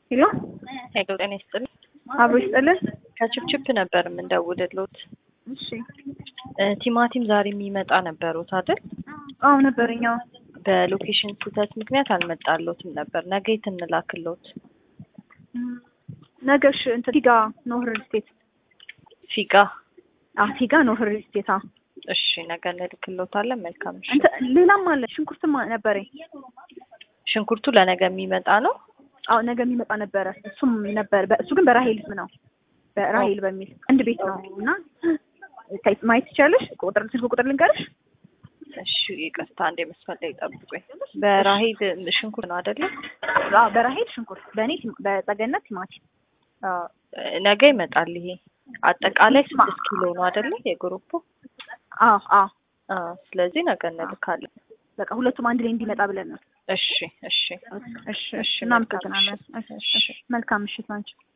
ሄሎ ሄሎ ጤና ይስጥልኝ። አብሮ ይስጥልን። ከችፕችፕ ነበር የምንደውልሎት። እሺ እ ቲማቲም ዛሬ የሚመጣ ነበሩት አይደል? አዎ ነበረኛው በሎኬሽን ስህተት ምክንያት አልመጣሎትም ነበር። ነገ የት እንላክሎት? ነገሽ እንትን ፊጋ ኖህ ሪል ስቴት ፊጋ። አ ፊጋ ኖህ ሪል ስቴት አ እሺ ነገ እንልክሎታለን። መልካም እሺ። እንትን ሌላም አለ ሽንኩርትም ነበረኝ። ሽንኩርቱ ለነገ የሚመጣ ነው። አዎ ነገ የሚመጣ ነበረ። እሱም ነበር በ- እሱ ግን በራሄል ስም ነው በራሄል በሚል አንድ ቤት ነው እና ታይ- ማየት ትችላለሽ። ቁጥር ስልክ ቁጥር ልንገርሽ። እሺ ይቅርታ፣ አንዴ መስመር ላይ ጠብቁኝ። በራሄል ሽንኩርት ነው አይደለ? አዎ በራሄል ሽንኩርት፣ በእኔ ቲማ- በጸገነት ቲማቲም። አዎ፣ ነገ ይመጣል። ይሄ አጠቃላይ ስድስት ኪሎ ነው አይደለ? የግሩፑ አዎ አዎ አዎ። ስለዚህ ነገ እንልካለን። በቃ ሁለቱም አንድ ላይ እንዲመጣ ብለን ነው። እሺ እሺ እሺ እሺ፣ እናመሰግናለን። መልካም ምሽት። እሺ፣ እሺ። መልካም ምሽት ናቸው።